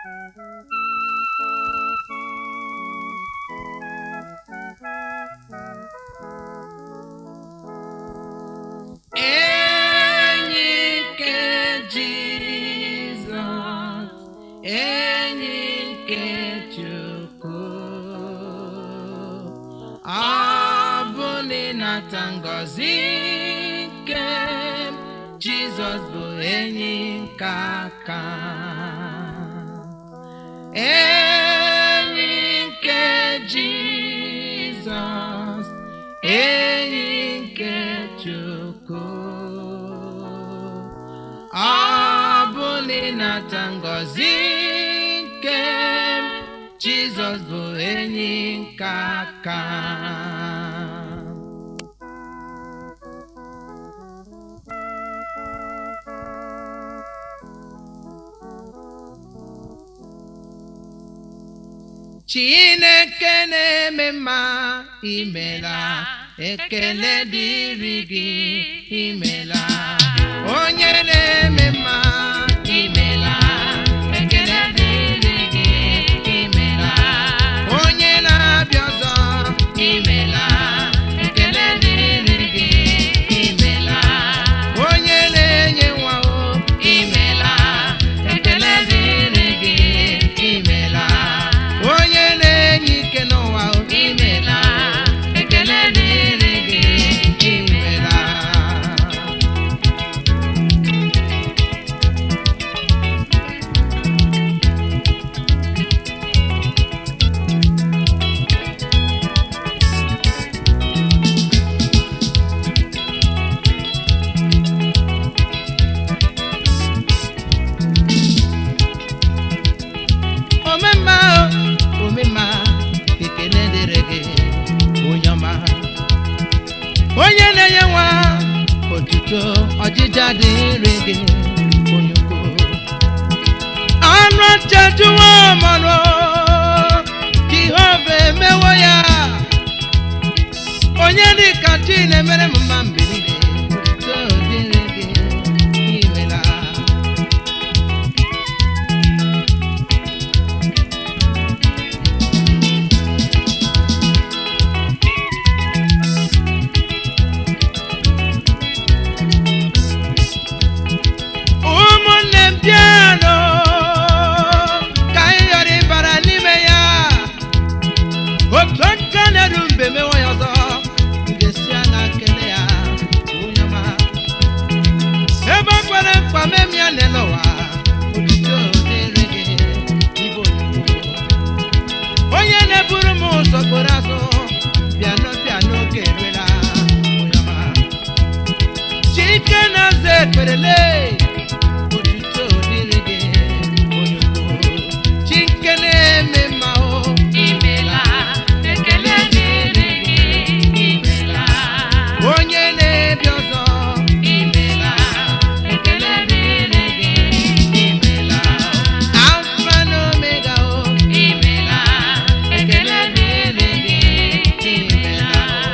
enyi nke Jizọs enyi nke Chukwu ọ bụ na ịnata ngọzi nke Jizọs bụ enyi nke aka enyi nke Jizọs enyi nke Chukwu ọ bụ na ịnata ngọzi nke Jizọs bụ enyi nke aka Chineke na-eme mma imela ekele dịrị gị imela onye na-eme mma imela ekele dịrị gị imela onye na-abịa ọzọ imela ekele dịrị gị imela onye na-enye nwa o imela ekele dịrị gị imela onye na-enye ike n'ụwa o imela ekele dịrị gị imela omemma o omemma ekele dịrị gị onye ọma onye na-enye nwa otuto ọjịja dịrị gị onye ukwu anụ achajuwo mmanụ jehova emewo ya onye dịka chi na-emere m mma mgbe niile otuto dịrị gị imela ụmụnne m bịanụ ka anyị ghara ịbara n'ime ya otu aka na-eru mbe mewe ya ọzọ m ga-esi anya kele ya onye ọma ebe ọ kwere mkpa mem ya n'ele ụwa otuto dịrị gị ibe onyinyo onye na-eburu m ụzọ kporo azụ bịanụ bịanụ oge eruela onye ọma chike na-aza ekperele otuto dịrị gị onye ukwu chike na-eme mma o imela ekele dịrị gị imela onye na-ebi ọzọ imela ekele dịrị gị imela alfa na omega o imela ekele dịrị gị imela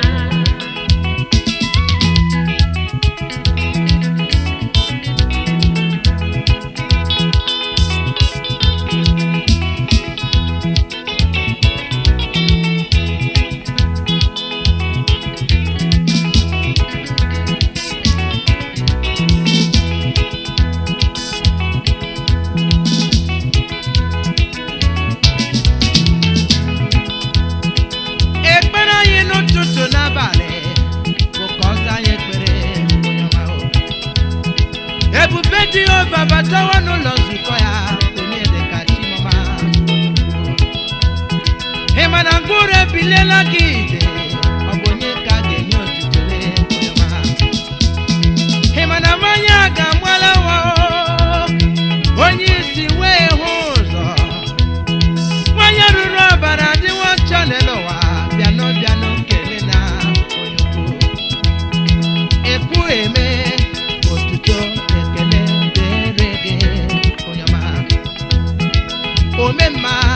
ekpere anyị n'ụtụtụ n'abalị bụ ka ọ zaa anyị ekpere onye ọma o. ebube jehova batawa n'ụlọ nzukọ ya onye dịka chimọma ị ma na mkpụrụ ebiliela gị ije ọ bụ onye ka a ga-enye otuto lee onye ọma ị ma na mmanya a ga-agbala nwa o, onye isi wee hụ ụzọ nwanyị ruru ọbara dịwo ọcha n'elu ụwa bịanụ bịanụ kele na onye ukwu ekwu eme otuto ekele dịrị gị onye ọma omemma